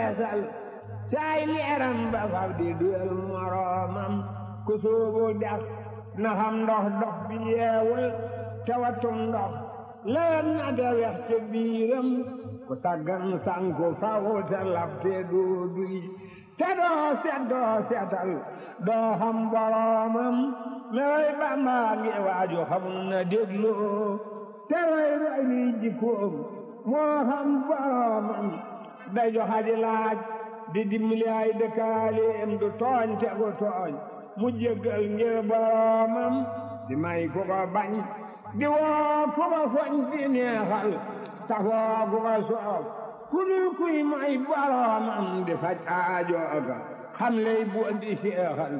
feesal saay leeram ba fab di duyal moroomam ku soobu dex na xam ndox dox bi yeewul tawatum ndox lewet na te wex te biiram ku taggan sanku faw te lab te doo duy te doo set doo setal doo xam boroomam mewoy Bamba ngi waaju xamul na dégloo te roy roy li jikkoom moo xam boroomam day joxa di laaj di dimbali ay dëkkaaleem du tooñ te gu tooñ mu jéggal ngir boroomam di may ku ko bañ di woo ku ko foñ di neexal tafoo ku ko soof ku dul kuy may boroomam di faj aajooga xam lay bu di seexal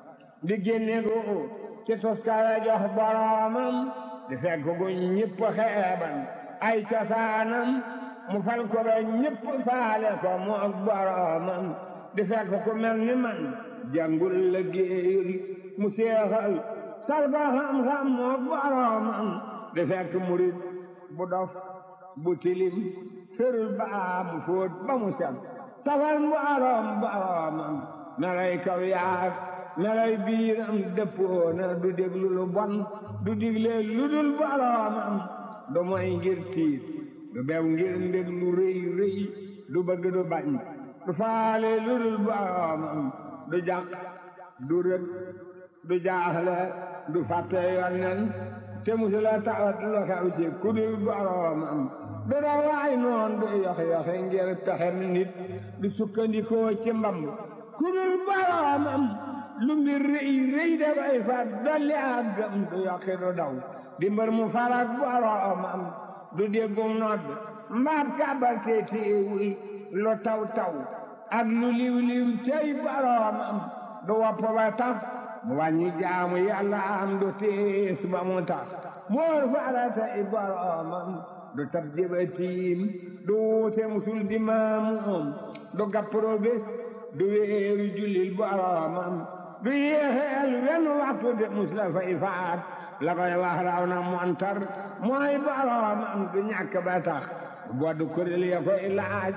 di génne gu ci toskare jox boroomam di fekk gu ñëpp xeeban ay cosaanam mu fal ko ba ñëpp faale ko mu ak boroomam di fekk ku mel ni man jàngul la géeyul mu seexal sal ko xam-xam mu ak boroomam di fekk murit bu dof bu tilim ferul baa mu fóot ba mu set tafal boroom boroomam melay kaw yaag melay biiram dëppoona du déglu lu bon du digle lu dul boroomam du moy ngir tiit du bew ngir ndég lu rëy rëy du bëgg du bañ du faale lu dul boroomam du jàq du rëg du jaaxle du fàtte yonnen te musula tawat lu xew ci ku dul boroomam du dawaay noon du yoxe-yoxe ngir pexem nit du sukkandikoo ci mbamb ku dul boroomam lu mbir rëy rëy dafay fat dolli ak gëm du yokki du daw di mbër mu farak boroomam du déggum nodd mbaab kàbbal te téewul lu taw taw ak lu liw liw cey boroomam du wopp ba tax mu wàññi jaamu yàlla am du tiis ba mu tax moor faratay boroomam du tab jëbatiim du wuute musul di maamuum du gappro bés du wéeru jullil boroomam du yéexeel wenn waxtu de mus la fay faat la koy wax raw na montar mooy boroomam du ñàkk ba tax bodd kuréel ya koy laaj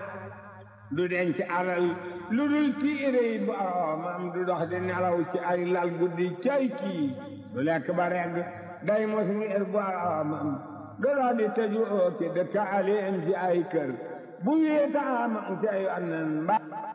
du denc alal lu dul tiire yi boroomam du dox di nelaw ci ay lal guddi cay kii du lekk ba regg day mos ngir boroomam du dox di tëju ooki dëkkaaleem ci ay kër bu wéetaamam ca yonnen ba